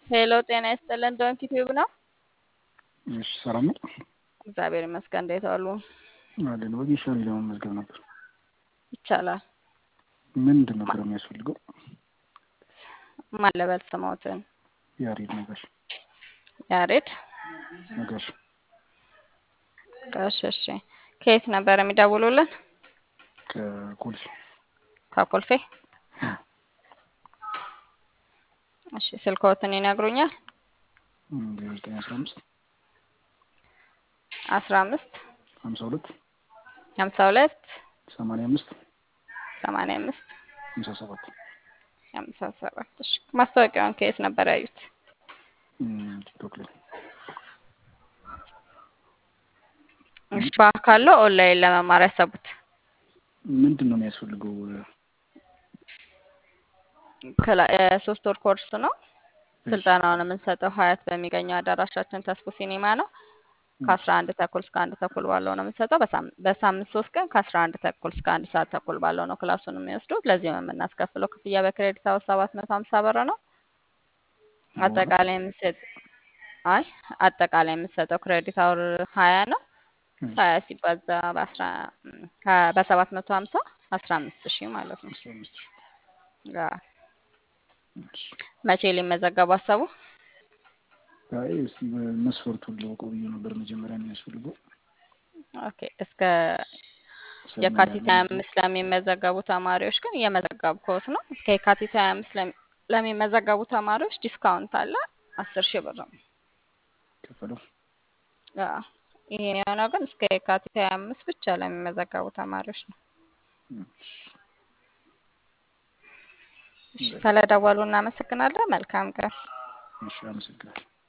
ሄሎ ጤና ይስጥልን። ዶንኪ ቲዩብ ነው። እሺ ሰላም ነው እግዚአብሔር ይመስገን። እንዴት ዋሉ? አለን። ወጌሻ ላይ ለመመዝገብ ነበር። ይቻላል። ምንድን ነበር የሚያስፈልገው? ማን ልበል ስሞትን? ያሬድ ነጋሽ ያሬድ ነጋሽ ጋሽ። እሺ ከየት ነበር የሚደውሉልን? ከኮልፌ ከኮልፌ። እሺ ስልክዎትን ይነግሩኛል? ዜሮ ዘጠኝ አስራ አምስት አስራ አምስት ሀምሳ ሁለት ሀምሳ ሁለት ሰማንያ አምስት ሰማንያ አምስት ሀምሳ ሰባት ሀምሳ ሰባት እሺ ማስታወቂያውን ከየት ነበር ያዩት? ቲክቶክ ላይ እሺ በአካል ነው ኦንላይን ለመማር ያሰቡት? ምንድን ነው የሚያስፈልገው? ከላ- የሶስት ወር ኮርስ ነው። ስልጠናውን የምንሰጠው ሀያት በሚገኘው አዳራሻችን ተስፎ ሲኒማ ነው። ከአስራ አንድ ተኩል እስከ አንድ ተኩል ባለው ነው የምንሰጠው። በሳም- በሳምንት ሶስት ቀን ከአስራ አንድ ተኩል እስከ አንድ ሰዓት ተኩል ባለው ነው ክላሱን የሚወስዱት። ለዚህም የምናስከፍለው ክፍያ በክሬዲት አወር ሰባት መቶ ሀምሳ ብር ነው። አጠቃላይ የምንሰጥ አይ አጠቃላይ የምንሰጠው ክሬዲት አወር ሀያ ነው። ሀያ ሲባዛ በአስራ ከ- በሰባት መቶ ሀምሳ አስራ አምስት ሺህ ማለት ነው። አስራ አምስት ሺህ አዎ። መቼ ሊመዘገቡ አሰቡ? አይ እስቲ መስፈርቱን ልወቀው ብዬ ነበር መጀመሪያ የሚያስፈልገው ኦኬ እስከ የካቲት ሀያ አምስት ለሚመዘገቡ ተማሪዎች ግን እየመዘገብኩት ነው። እስከ የካቲት ሀያ አምስት ለሚ- ለሚመዘገቡ ተማሪዎች ዲስካውንት አለ አስር ሺህ ብር ነው። ከፈለው አዎ። ይሄን የሆነው ግን እስከ የካቲት ሀያ አምስት ብቻ ለሚመዘገቡ ተማሪዎች ነው። እሺ፣ ስለደወሉ እናመሰግናለን። መልካም ቀን። እሺ አመሰግናለሁ